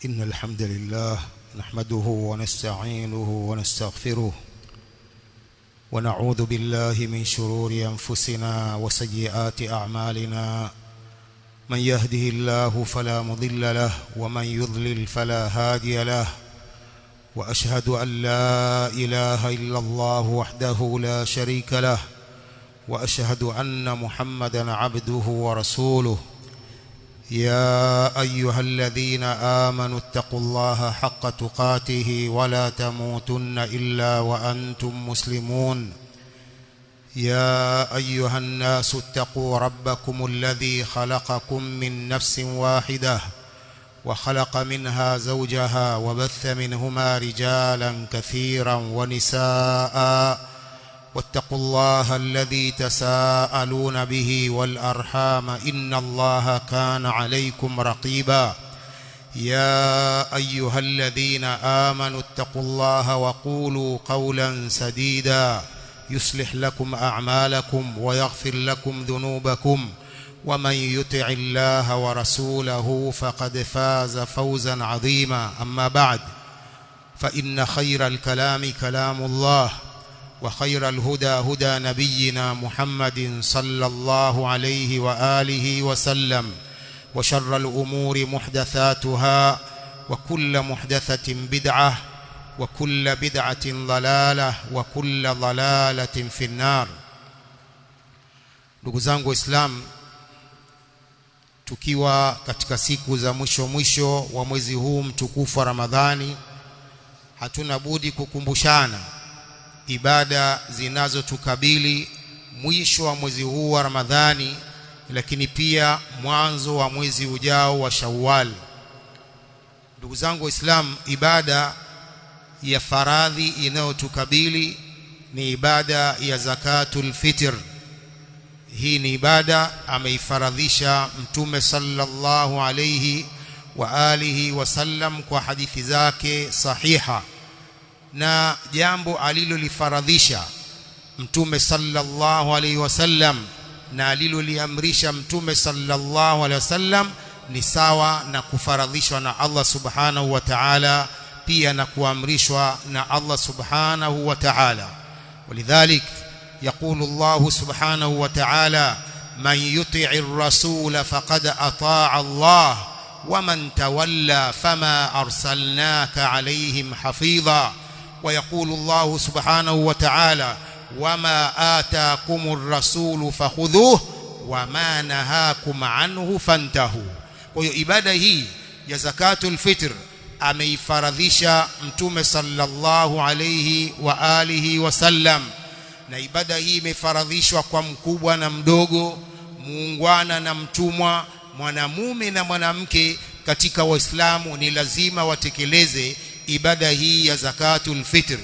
إن الحمد لله نحمده ونستعينه ونستغفره ونعوذ بالله من شرور أنفسنا وسيئات أعمالنا من يهده الله فلا مضل له ومن يضلل فلا هادي له وأشهد أن لا إله إلا الله وحده لا شريك له وأشهد أن محمدا عبده ورسوله يا أيها الذين آمنوا اتقوا الله حق تقاته ولا تموتن إلا وأنتم مسلمون يا أيها الناس اتقوا ربكم الذي خلقكم من نفس واحدة وخلق منها زوجها وبث منهما رجالا كثيرا ونساء واتقوا الله الذي تساءلون به والأرحام إن الله كان عليكم رقيبا يا أيها الذين آمنوا اتقوا الله وقولوا قولا سديدا يصلح لكم أعمالكم ويغفر لكم ذنوبكم ومن يطع الله ورسوله فقد فاز فوزا عظيما أما بعد فإن خير الكلام كلام الله وخير الهدى هدى نبينا محمد صلى الله عليه وآله وسلم وشر الأمور محدثاتها وكل محدثة بدعة وكل بدعة ضلالة وكل ضلالة في النار ndugu zangu waislamu tukiwa katika siku za mwisho mwisho wa mwezi huu mtukufu wa Ramadhani hatuna budi kukumbushana ibada zinazotukabili mwisho wa mwezi huu wa Ramadhani lakini pia mwanzo wa mwezi ujao wa Shawwal ndugu zangu waislamu ibada ya faradhi inayotukabili ni ibada ya zakatul fitr hii ni ibada ameifaradhisha mtume sallallahu alayhi wa alihi wasallam kwa hadithi zake sahiha na jambo alilolifaradhisha mtume sallallahu alayhi wasallam na aliloliamrisha mtume sallallahu alayhi wasallam ni sawa na kufaradhishwa na Allah subhanahu wa ta'ala pia na kuamrishwa na Allah subhanahu wa ta'ala ولذلك يقول الله سبحانه وتعالى من يطع الرسول فقد أطاع الله ومن تولى فما أرسلناك عليهم حفيظا ويقول الله سبحانه وتعالى وما آتاكم الرسول فخذوه وما نهاكم عنه فانتهوا ويبادة هي ya zakatul fitr ameifaradhisha mtume sallallahu alayhi wa alihi wasallam na ibada hii imefaradhishwa kwa mkubwa na mdogo muungwana na mtumwa mwanamume na mwanamke katika waislamu ni lazima watekeleze ibada hii ya zakatul fitr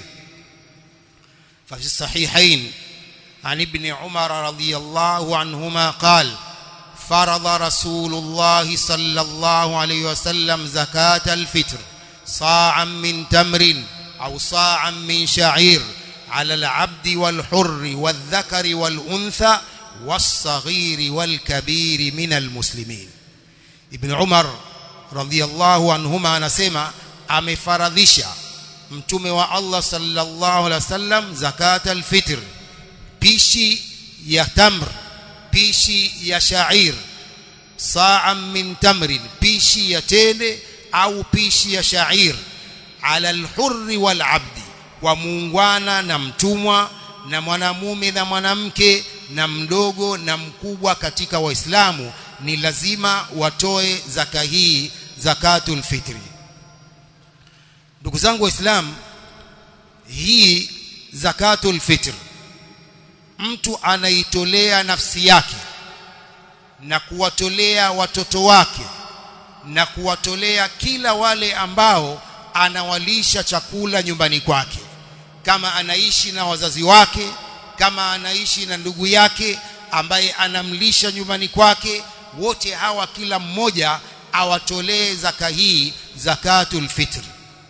ففي الصحيحين عن ابن عمر رضي الله عنهما قال فرض رسول الله صلى الله عليه وسلم زكاة الفطر صاعا من تمر أو صاعا من شعير على العبد والحر والذكر والأنثى والصغير والكبير من المسلمين ابن عمر رضي الله عنهما anasema amefaradhisha mtume wa Allah sallallahu alaihi wasallam zakat alfitr pishi ya tamr pishi ya shair saa min tamrin pishi ya tende au pishi ya shair ala alhurri wal abdi kwa muungwana na mtumwa na mwanamume na mwanamke na mdogo na mkubwa katika waislamu ni lazima watoe zaka hii zakatul fitri ndugu zangu waislamu hii zakatul fitr mtu anaitolea nafsi yake na kuwatolea watoto wake na kuwatolea kila wale ambao anawalisha chakula nyumbani kwake kama anaishi na wazazi wake kama anaishi na ndugu yake ambaye anamlisha nyumbani kwake wote hawa kila mmoja awatolee zaka hii zakatul fitr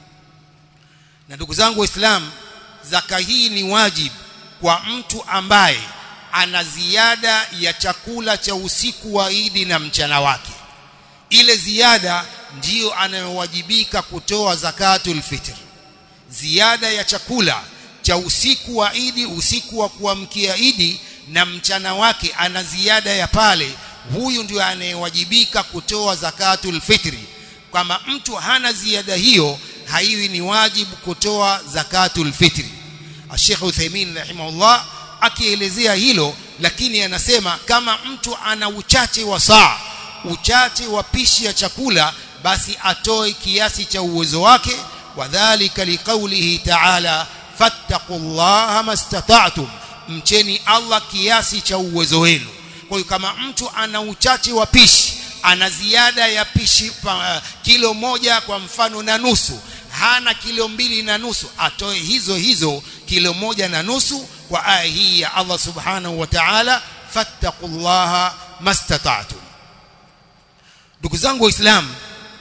na ndugu zangu waislamu zaka hii ni wajibu kwa mtu ambaye ana ziada ya chakula cha usiku wa Idi na mchana wake ile ziada ndiyo anayowajibika kutoa zakatul fitr ziada ya chakula cha usiku wa Idi usiku wa kuamkia Idi na mchana wake ana ziada ya pale huyu ndio anayewajibika kutoa zakatul fitri kama mtu hana ziada hiyo haiwi ni wajibu kutoa zakatul fitri Sheikh Uthaymeen rahimahullah akielezea hilo lakini anasema kama mtu ana uchache wa saa uchache wa pishi ya chakula basi atoe kiasi cha uwezo wake wadhālika liqaulihi ta'ala fattaqullaha mastata'tum mcheni Allah kiasi cha uwezo wenu kwa hiyo kama mtu ana uchache wa pishi ana ziada ya pishi pa, kilo moja kwa mfano na nusu hana kilo mbili na nusu atoe hizo hizo kilo moja na nusu kwa aya hii ya Allah subhanahu wa ta'ala fattaqullaha mastata'tum ndugu zangu waislamu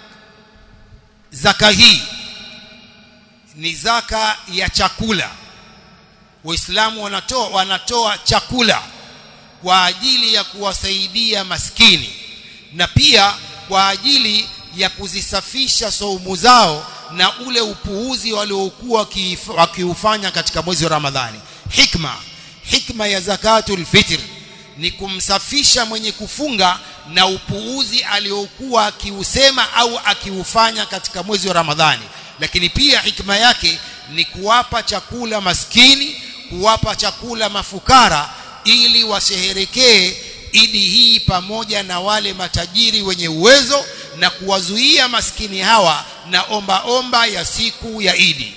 zaka hii ni zaka ya chakula waislamu wanatoa wanatoa chakula kwa ajili ya kuwasaidia maskini na pia kwa ajili ya kuzisafisha saumu zao na ule upuuzi waliokuwa wakiufanya katika mwezi wa Ramadhani hikma hikma ya zakatul fitr ni kumsafisha mwenye kufunga na upuuzi aliokuwa akiusema au akiufanya katika mwezi wa Ramadhani lakini pia hikma yake ni kuwapa chakula maskini kuwapa chakula mafukara ili washeherekee idi hii pamoja na wale matajiri wenye uwezo na kuwazuia maskini hawa na omba omba ya siku ya idi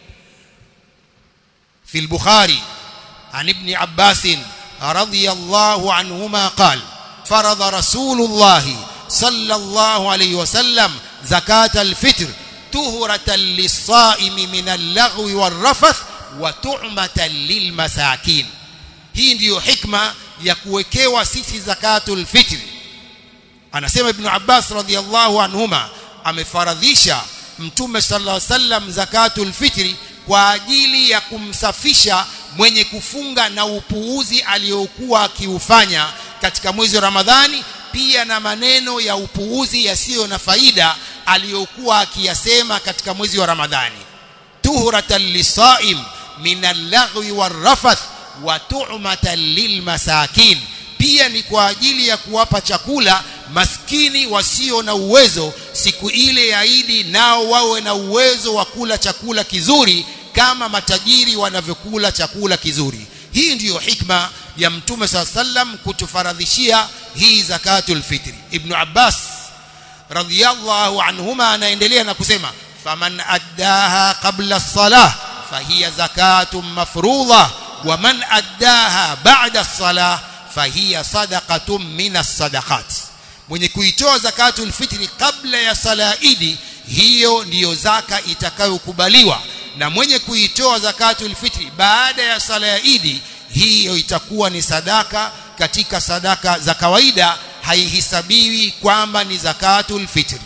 في البخاري عن ابن عباس رضي الله عنهما قال فرض رسول الله صلى الله عليه وسلم زكاة الفطر طهرة للصائم من اللغو والرفث وتعمة للمساكين hii ndiyo hikma ya kuwekewa sisi zakatul fitri anasema ibn Abbas radhiallahu anhuma amefaradhisha mtume sallallahu alaihi wasallam zakatul fitri kwa ajili ya kumsafisha mwenye kufunga na upuuzi aliyokuwa akiufanya katika mwezi wa Ramadhani pia na maneno ya upuuzi yasiyo na faida aliyokuwa akiyasema katika mwezi wa Ramadhani tuhuratan lisaim min al-laghwi war-rafath wa tu'matan lilmasakin pia ni kwa ajili ya kuwapa chakula maskini wasio na uwezo siku ile ya Idi nao wawe na uwezo wa kula chakula kizuri kama matajiri wanavyokula chakula kizuri hii ndiyo hikma ya mtume saa sallam kutufaradhishia hii zakatul fitri ibn Abbas radhiyallahu anhuma anaendelea na kusema faman addaha qabla as-salah fahiya zakatun mafruḍah ومن أداها بعد الصلاة فهي صدقة من الصدقات mwenye kuitoa zakatul fitri kabla ya sala idi hiyo ndiyo zaka itakayokubaliwa na mwenye kuitoa zakatul fitri baada ya sala ya idi hiyo itakuwa ni sadaka katika sadaka za kawaida haihisabiwi kwamba ni zakatul fitri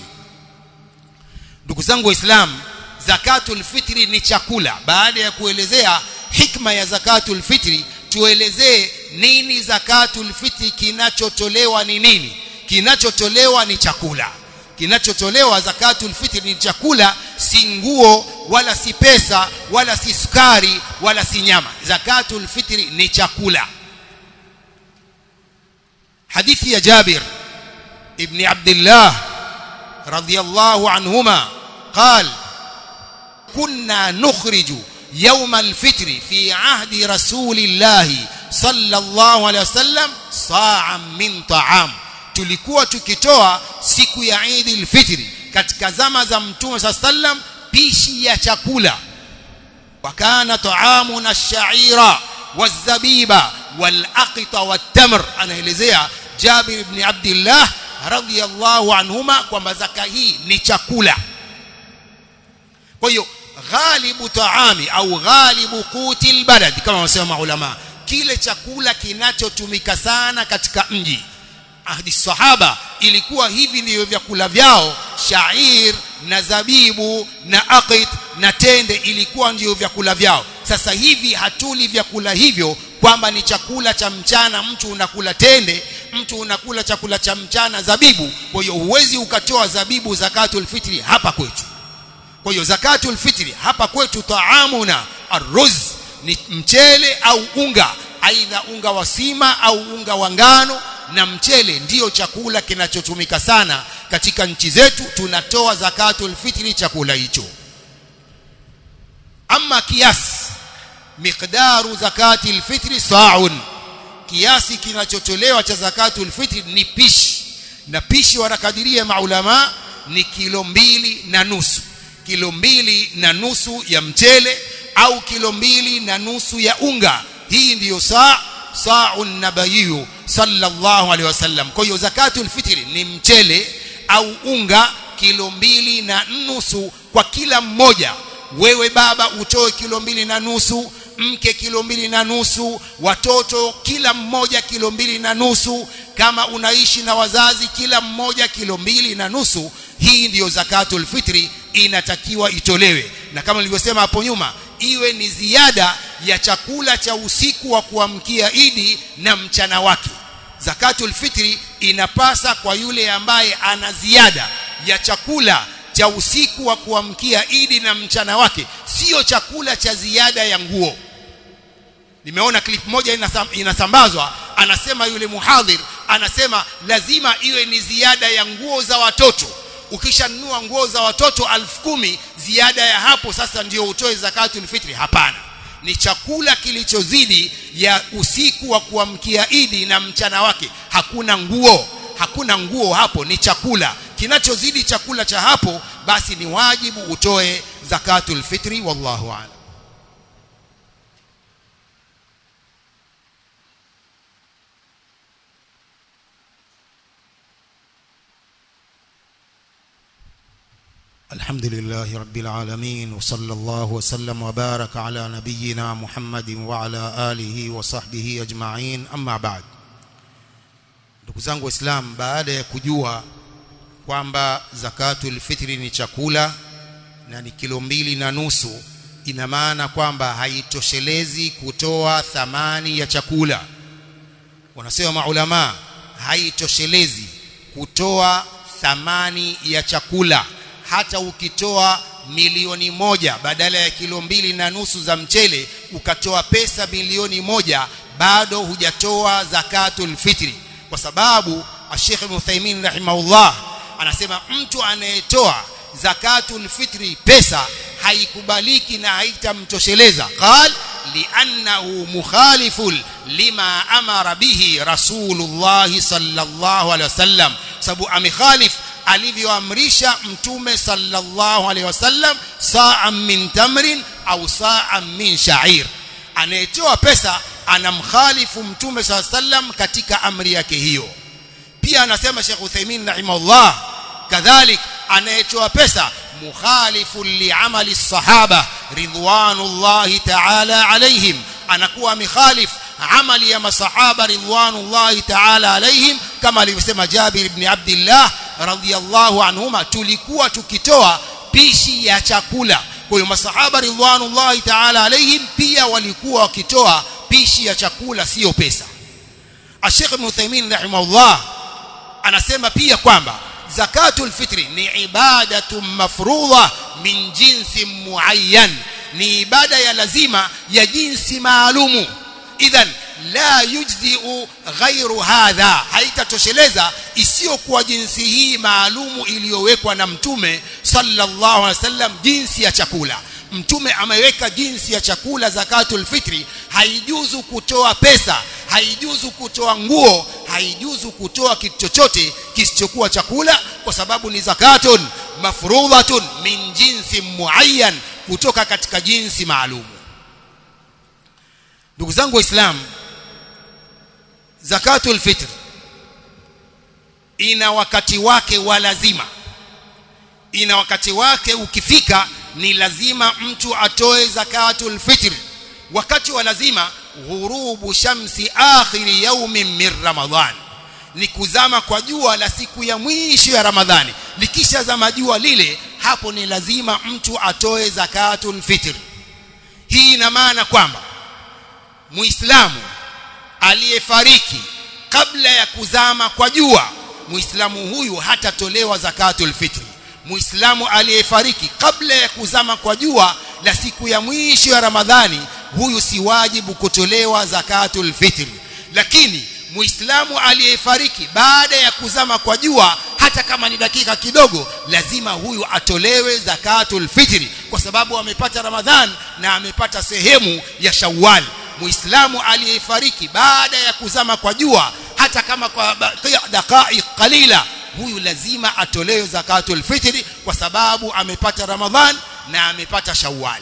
ndugu zangu waislamu zakatul fitri ni chakula baada ya kuelezea hikma ya zakatul fitri tuelezee nini zakatul fitri kinachotolewa ni nini kinachotolewa ni chakula kinachotolewa zakatul fitri ni chakula si nguo wala si pesa wala si sukari wala si nyama zakatul fitri ni chakula hadithi ya Jabir ibn Abdullah radiyallahu anhuma قال كنا نخرج يوم الفطر في عهد رسول الله صلى الله عليه وسلم صاعا من طعام tulikuwa tukitoa siku ya Eid al-Fitr katika zama za Mtume sallam pishi ya chakula wakana taamuna ash-sha'ira waz-zabiba wal-aqita wat-tamr anaelezea Jabir ibn Abdullah radiyallahu anhuma kwamba zaka hii ni chakula kwa hiyo ghalibu taami au ghalibu quti albalad kama wanasema maulama kile chakula kinachotumika sana katika mji ahdi sahaba ilikuwa hivi ndivyo vyakula vyao shair na zabibu na aqit na tende ilikuwa ndio vyakula vyao sasa hivi hatuli vyakula hivyo kwamba ni chakula cha mchana mtu unakula tende mtu unakula chakula cha mchana zabibu kwa hiyo huwezi ukatoa zabibu zakatul fitri hapa kwetu kwa hiyo zakatul fitri hapa kwetu taamuna arruz ni mchele au unga aidha unga wa sima au unga wa ngano na mchele ndiyo chakula kinachotumika sana katika nchi zetu tunatoa zakatul fitri chakula hicho ama kiasi miqdaru zakati alfitri sa'un kiasi kinachotolewa cha zakatul fitri ni pishi na pishi wanakadiria maulama ni kilo mbili na nusu kilo mbili na nusu ya mchele au kilo mbili na nusu ya unga hii ndiyo saa sa'un nabayiyu sallallahu alaihi wasallam kwa hiyo zakatul fitri ni mchele au unga kilo mbili na nusu kwa kila mmoja wewe baba utoe kilo mbili na nusu mke kilo mbili na nusu watoto kila mmoja kilo mbili na nusu kama unaishi na wazazi kila mmoja kilo mbili na nusu hii ndiyo zakatul fitri inatakiwa itolewe na kama nilivyosema hapo nyuma iwe ni ziada ya chakula cha usiku wa kuamkia idi na mchana wake zakatul fitri inapasa kwa yule ambaye ana ziada ya chakula cha usiku wa kuamkia idi na mchana wake sio chakula cha ziada ya nguo nimeona clip moja inasam, inasambazwa anasema yule muhadhir anasema lazima iwe ni ziada ya nguo za watoto ukishanunua nguo za watoto alfu kumi ziada ya hapo sasa ndio utoe zakatul fitri hapana ni chakula kilichozidi ya usiku wa kuamkia idi na mchana wake hakuna nguo hakuna nguo hapo ni chakula kinachozidi chakula cha hapo basi ni wajibu utoe zakatul fitri wallahu a'lam الحمد لله رب العالمين وصلى الله وسلم وبارك على نبينا محمد وعلى آله وصحبه أجمعين أما بعد ndugu zangu waislamu baada ya kujua kwamba zakatul fitri ni chakula na ni kilo mbili na nusu ina maana kwamba haitoshelezi kutoa thamani ya chakula wanasema maulama haitoshelezi kutoa thamani ya chakula hata ukitoa milioni moja badala ya kilo mbili na nusu za mchele ukatoa pesa milioni moja bado hujatoa zakatul fitri kwa sababu Sheikh Ibn Uthaymeen rahimahullah anasema mtu anayetoa zakatul fitri pesa haikubaliki na haitamtosheleza qal li'annahu mukhalifun lima amara bihi rasulullah sallallahu alaihi wasallam sababu amekhalif alivyoamrisha mtume sallallahu alaihi wasallam saa min tamrin au saa min sha'ir anayetoa pesa anamkhalifu mtume sallallahu alaihi wasallam katika amri yake hiyo pia anasema Sheikh Uthaymeen rahimahullah kadhalik anayetoa pesa mukhalifun liamali sahaba ridwanullahi ta'ala alaihim anakuwa amekhalif amali ya masahaba ridwanullahi ta'ala alaihim kama alivyosema Jabir ibn Abdullah radhiyallahu anhuma tulikuwa tukitoa pishi ya chakula kwa hiyo masahaba ridwanullahi ta'ala alaihim pia walikuwa wakitoa pishi ya chakula sio pesa Sheikh Ibn Uthaymeen rahimahullah anasema pia kwamba zakatul fitri ni ibadatu mafruḍa min jinsi muayyan ni ibada ya lazima ya jinsi maalumu idhan la yujzi'u ghairu hadha haitatosheleza isiyokuwa jinsi hii maalumu iliyowekwa na mtume sallallahu alaihi wasallam jinsi ya chakula mtume ameweka jinsi ya chakula zakatul fitri haijuzu kutoa pesa haijuzu kutoa nguo haijuzu kutoa kitu chochote kisichokuwa chakula kwa sababu ni zakatun mafrudhatun min jinsi muayyan kutoka katika jinsi maalumu ndugu zangu waislamu zakatul fitr ina wakati wake wa lazima ina wakati wake ukifika ni lazima mtu atoe zakatul fitr wakati wa lazima ghurubu shamsi akhiri yaumin min ramadhan ni kuzama kwa jua la siku ya mwisho ya ramadhani likisha zama jua lile hapo ni lazima mtu atoe zakatul fitr hii ina maana kwamba muislamu aliyefariki kabla ya kuzama kwa jua muislamu huyu hatatolewa zakatul fitri muislamu aliyefariki kabla ya kuzama kwa jua la siku ya mwisho ya ramadhani huyu si wajibu kutolewa zakatul fitri lakini muislamu aliyefariki baada ya kuzama kwa jua hata kama ni dakika kidogo lazima huyu atolewe zakatul fitri kwa sababu amepata ramadhan na amepata sehemu ya shawwal muislamu aliyefariki baada ya kuzama kwa jua hata kama kwa dakika qalila huyu lazima atolewe zakatul fitri kwa sababu amepata ramadhan na amepata shawwal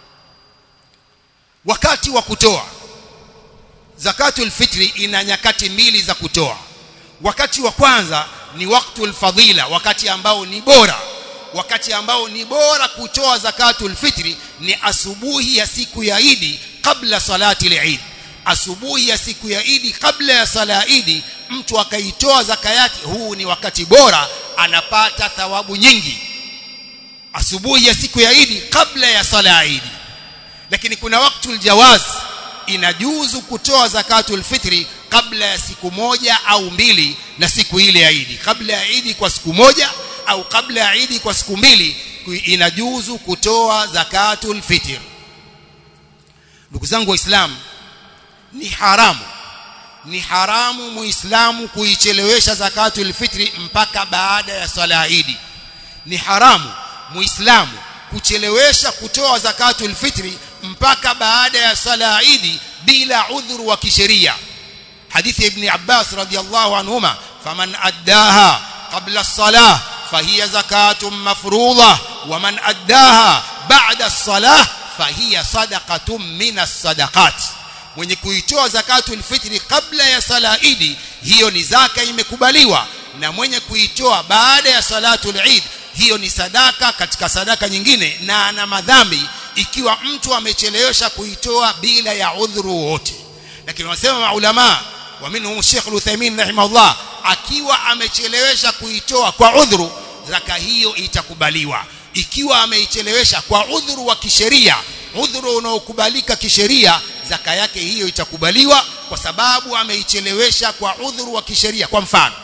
wakati wa kutoa zakatul fitri ina nyakati mbili za kutoa wakati wa kwanza ni waktul fadhila wakati ambao ni bora wakati ambao ni bora kutoa zakatul fitri ni asubuhi ya siku ya Idi kabla salati al-Eid asubuhi ya siku ya Idi kabla ya sala ya Idi mtu akaitoa zaka yake huu ni wakati bora anapata thawabu nyingi asubuhi ya siku ya Idi kabla ya sala ya Idi lakini kuna waktul jawaz inajuzu kutoa zakatul fitri kabla ya siku moja au mbili na siku ile ya Idi kabla ya Idi kwa siku moja au kabla ya Idi kwa siku mbili inajuzu kutoa zakatul fitr ndugu zangu waislamu ni haramu ni haramu muislamu kuichelewesha zakatul fitri mpaka baada ya swala ya Idi ni haramu muislamu kuchelewesha kutoa zakatul fitri mpaka baada ya swala ya Idi bila udhuru wa kisheria hadithi ibn Abbas radiyallahu anhuma faman addaha qabla as-salah fahiya zakatun mafruḍah wa man addaha ba'da as-salah fahiya sadaqatun min as-sadaqat mwenye kuitoa zakatul fitri kabla ya sala idi hiyo ni zaka imekubaliwa na mwenye kuitoa baada ya salatul eid hiyo ni sadaka katika sadaka nyingine na ana madhambi ikiwa mtu amechelewesha kuitoa bila ya udhuru wote lakini wanasema maulama wa minhum Sheikh Al-Uthaymeen rahimahullah akiwa amechelewesha kuitoa kwa udhuru zaka hiyo itakubaliwa ikiwa ameichelewesha kwa udhuru wa kisheria udhuru unaokubalika kisheria zaka yake hiyo itakubaliwa kwa sababu ameichelewesha kwa udhuru wa kisheria kwa mfano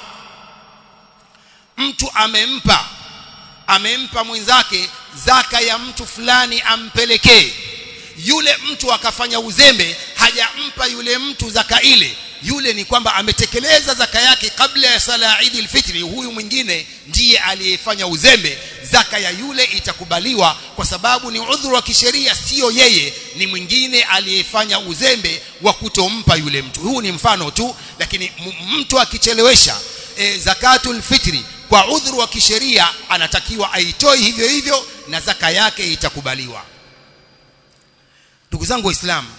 mtu amempa amempa mwenzake zaka ya mtu fulani ampelekee yule mtu akafanya uzembe hajampa yule mtu zaka ile yule ni kwamba ametekeleza zaka yake kabla ya sala ya Eid al-Fitri huyu mwingine ndiye aliyefanya uzembe zaka ya yule itakubaliwa kwa sababu ni udhuru wa kisheria sio yeye ni mwingine aliyefanya uzembe wa kutompa yule mtu huu ni mfano tu lakini mtu akichelewesha e, zakatul fitri kwa udhuru wa kisheria anatakiwa aitoe hivyo hivyo na zaka yake itakubaliwa ndugu zangu waislamu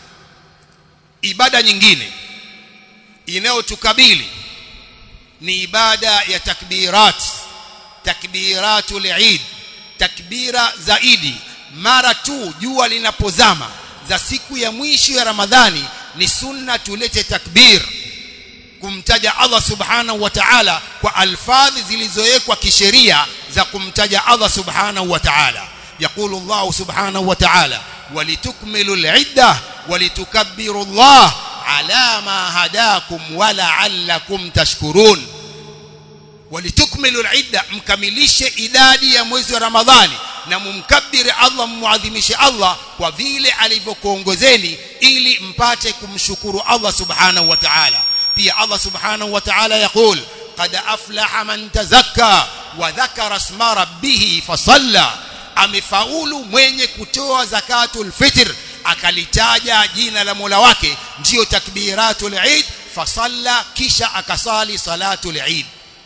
ibada nyingine inayotukabili ni ibada ya takbirat takbiratul eid takbira zaidi mara tu jua linapozama za siku ya mwisho ya ramadhani ni sunna tulete takbir kumtaja Allah subhanahu wa ta'ala kwa alfadhi zilizowekwa kisheria za kumtaja Allah subhanahu wa ta'ala يقول الله سبحانه وتعالى ولتكملوا العدة ولتكبروا الله على ما هداكم ولعلكم تشكرون ولتكملوا العدة mkamilishe idadi ya mwezi wa Ramadhani na mumkabiri Allah muadhimishe Allah kwa vile alivyokuongozeni ili mpate kumshukuru Allah subhanahu wa ta'ala pia Allah subhanahu wa ta'ala يقول قد أفلح من تزكى وذكر اسم ربه فصلى amefaulu mwenye kutoa zakatul fitr akalitaja jina la Mola wake ndiyo takbiratul Eid fasalla kisha akasali salatul Eid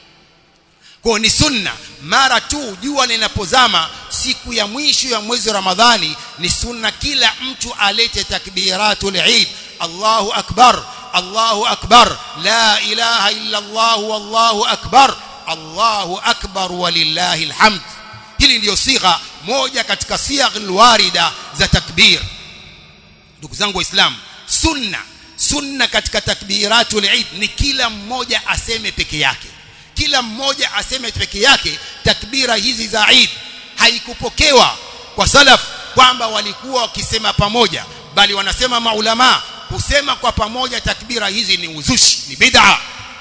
kwa ni sunna mara tu jua linapozama siku ya mwisho ya mwezi wa Ramadhani ni sunna kila mtu alete takbiratul Eid Allahu akbar Allahu akbar la ilaha illa Allah wallahu akbar Allahu akbar walillahi alhamd hili ndiyo sigha moja katika sigha alwarida za takbir ndugu zangu waislamu sunna sunna katika takbiratul eid ni kila mmoja aseme peke yake kila mmoja aseme peke yake takbira hizi za eid haikupokewa kwa salaf kwamba walikuwa wakisema pamoja bali wanasema maulama kusema kwa pamoja takbira hizi ni uzushi ni bid'a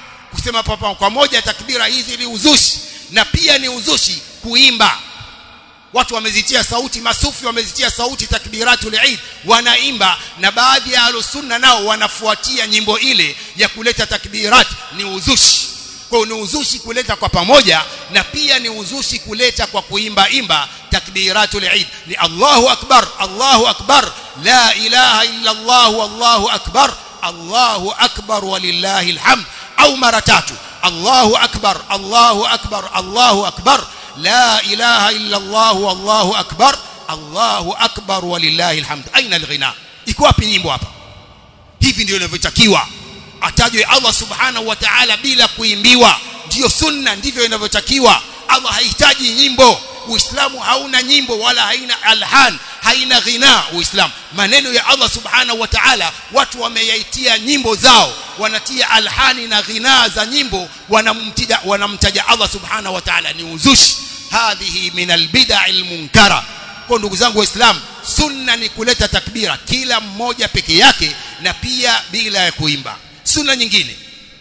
kusema papa kwa moja takbira hizi ni uzushi na pia ni uzushi kuimba watu wamezitia sauti masufi wamezitia sauti takbiratul eid wanaimba na baadhi ya alusunna nao wanafuatia nyimbo ile ya kuleta takbirat ni uzushi kwa ni uzushi kuleta kwa pamoja na pia ni uzushi kuleta kwa kuimba imba takbiratul eid ni Allahu akbar Allahu akbar la ilaha illa Allah wallahu akbar Allahu akbar walillahi alhamd au mara tatu Allahu akbar Allahu akbar Allahu akbar لا إله إلا الله والله أكبر الله أكبر ولله الحمد أين الغناء iko wapi nyimbo hapa hivi ndio inavyotakiwa atajwe Allah subhanahu wa ta'ala bila kuimbiwa ndio sunna ndivyo inavyotakiwa Allah hahitaji nyimbo Uislamu hauna nyimbo wala haina alhan haina ghina Uislamu maneno ya Allah subhanahu wa ta'ala watu wameyaitia nyimbo zao wanatia alhani na ghina za nyimbo wanamtaja wanamtaja Allah subhanahu wa ta'ala ni uzushi hadhihi min albid'a almunkara kwa ndugu zangu waislamu sunna ni kuleta takbira kila mmoja peke yake na pia bila ya kuimba sunna nyingine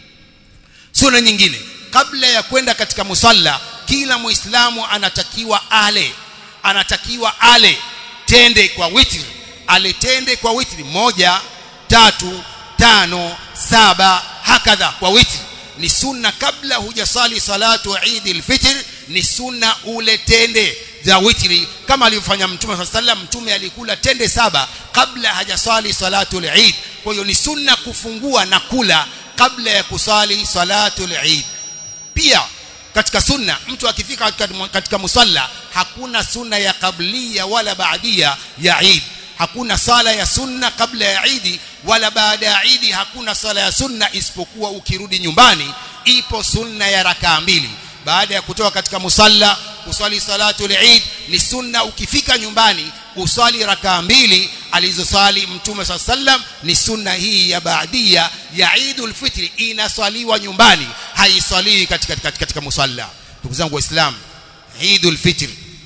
sunna nyingine kabla ya kwenda katika musalla kila muislamu anatakiwa ale anatakiwa ale tende kwa witri ale tende kwa witri moja tatu tano saba hakadha kwa witri ni sunna kabla hujasali salatu Eid al-Fitr ni sunna ule tende za witri kama alivyofanya mtume صلى الله mtume alikula tende saba kabla hajasali salatu al-Eid kwa hiyo ni sunna kufungua na kula kabla ya kusali salatu al-Eid pia katika sunna mtu akifika katika, katika musalla hakuna sunna ya kablia wala baadia ya Eid hakuna sala ya sunna kabla ya Eid wala baada ya Eid hakuna sala ya sunna isipokuwa ukirudi nyumbani ipo sunna ya rakaa mbili baada ya kutoka katika musalla kuswali salatu al-Eid ni sunna ukifika nyumbani uswali rakaa mbili alizosali mtume swalla sallam ni sunna hii ya baadia ya Eidul Fitri inaswaliwa nyumbani haiswaliwi katika, katika, katika musalla ndugu zangu waislamu Eidul Fitr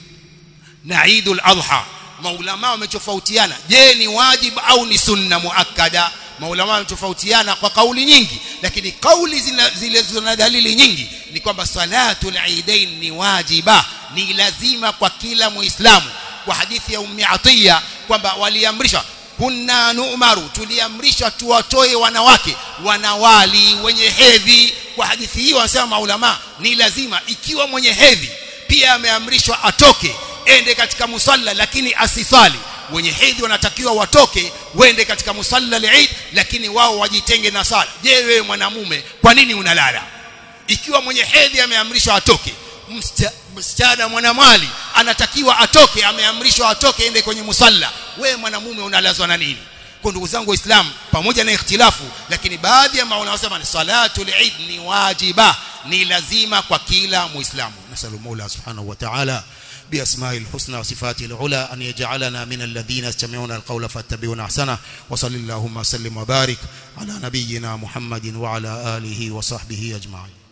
na Eidul Adha maulama wametofautiana je ni wajibu au ni sunna muakkada maulama wametofautiana kwa kauli nyingi lakini kauli zile zina dalili nyingi ni kwamba salatul eidain ni wajiba ni lazima kwa kila muislamu kwa hadithi ya ummi atiya kwamba waliamrishwa kunna nu'maru tuliamrishwa tuwatoe wanawake wanawali wenye hedhi kwa hadithi hii wanasema maulama ni lazima ikiwa mwenye hedhi pia ameamrishwa atoke ende katika musalla lakini asisali wenye hedhi wanatakiwa watoke wende katika musalla al-Eid lakini wao wajitenge na sala je wewe mwanamume kwa nini unalala ikiwa mwenye hedhi ameamrishwa atoke msichana mwanamwali anatakiwa atoke ameamrishwa atoke ende kwenye musalla wewe mwanamume unalazwa na nini kwa ndugu zangu waislamu pamoja na ikhtilafu lakini baadhi ya maulama wanasema ni salatul eid ni wajiba ni lazima kwa kila muislamu nasallu mola subhanahu wa ta'ala بأسماء الحسنى وصفاته العلى أن يجعلنا من الذين يستمعون القول فاتبعون أحسنه وصل اللهم وسلم وبارك على نبينا محمد وعلى آله وصحبه أجمعين